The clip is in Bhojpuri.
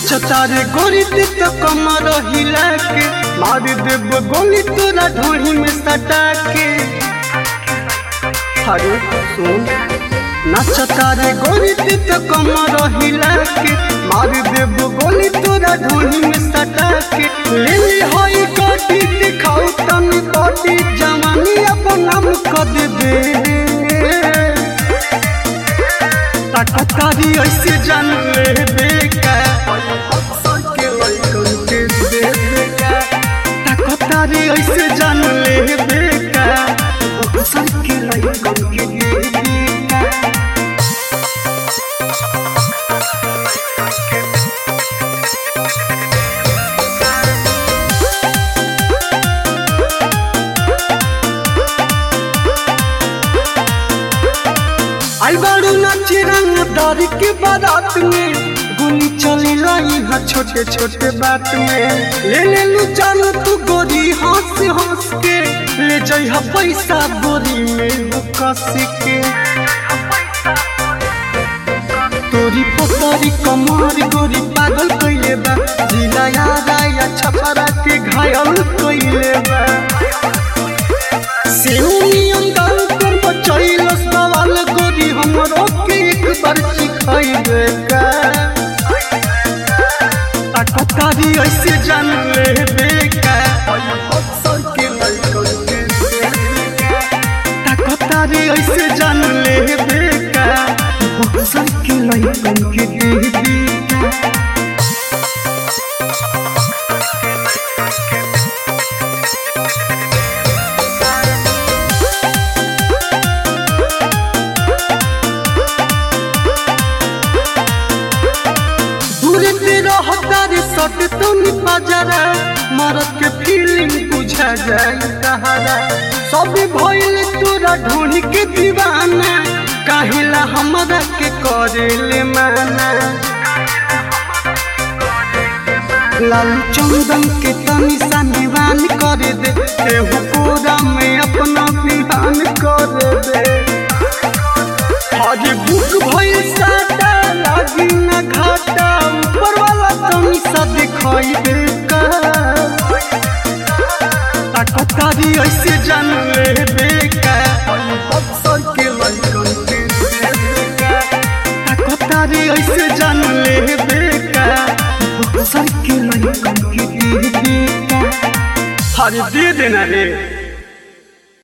नाचता रे गोरी ते तो कमर हिला के मार देब गोली तोरा ढोही में सटा के अरे सुन नाचता रे गोरी ते तो कमर हिला के मार देब गोली तोरा ढोही में सटा के ले ले होई गोटी दिखाऊ तनी बॉडी जवानी अपन नाम कर देबे ताकतारी ऐसे जान ले बेका के लइकन के दे बेका ताकतारी ऐसे जान ले बेका अक्सर के लइकन के दे बेका आई बारू नाची रंग दारी के बारात में गोली चली लाई हा छोटे छोटे बात में ले ले लू जान तू गोरी हंस हंस के ले जाई हा पैसा गोरी में वो कस के तोरी पतरी कमर गोरी पागल कइले बा जिला याद आया छपरा के घायल कइले बा सेउनियन गाल पर बचैलस सवाल गोरी हमरो के एक बार सिखाइबे का ताकतारी ऐसे जान ले बेका अक्सर के लइकन के देबेका। ताकतारी ऐसे जान ले बेका अक्सर के लइकन के देबेका दूर से रहता रे सट तुम बजरा मरद के फीलिंग बुझा जाई तहरा सब भइल तोरा ढूंढ के दीवाना काहेला हमरा के करेले माना लाल चंदन के तनी सा निवान कर दे एहू कोरा में अपना बिहान कर दे आज बुक भइल साटा लागी न घाटा ऊपर वाला तनी सा दिखाई देका ताकतारी ऐसे जान ले बेका अक्सर के लइकन के देबेका ताकतारी ऐसे जान ले बेका अक्सर के लइकन के देबेका अरे दे देना रे